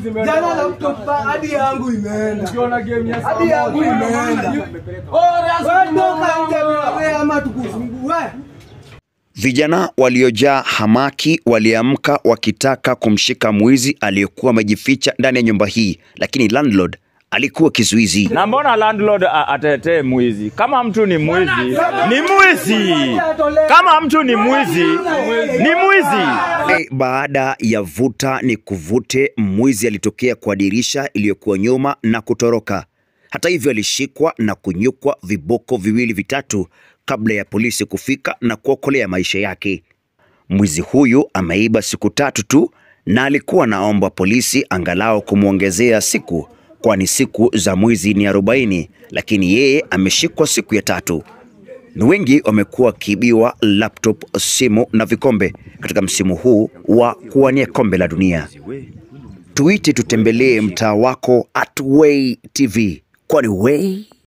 Jana laptop pa- hadi yangu imeenda. Ukiona game ya Hadi yangu imeenda. Wewe toka nje wewe ama tukufungue. Vijana waliojaa hamaki waliamka wakitaka kumshika mwizi aliyekuwa amejificha ndani ya nyumba hii, lakini landlord alikuwa kizuizi. Na mbona landlord a- atetee mwizi? Kama mtu ni mwizi, ni mwizi. Kama mtu ni mwizi, ni mwizi. E, baada ya vuta ni kuvute, mwizi alitokea kwa dirisha iliyokuwa nyuma na kutoroka. Hata hivyo, alishikwa na kunyukwa viboko viwili vitatu kabla ya polisi kufika na kuokolea maisha yake. Mwizi huyu ameiba siku tatu tu na alikuwa anaomba polisi angalau kumwongezea siku, kwani siku za mwizi ni 40, lakini yeye ameshikwa siku ya tatu. Ni wengi wamekuwa wakiibiwa laptop, simu na vikombe katika msimu huu wa kuwania kombe la dunia. Tuite tutembelee mtaa wako at Way TV, kwani Way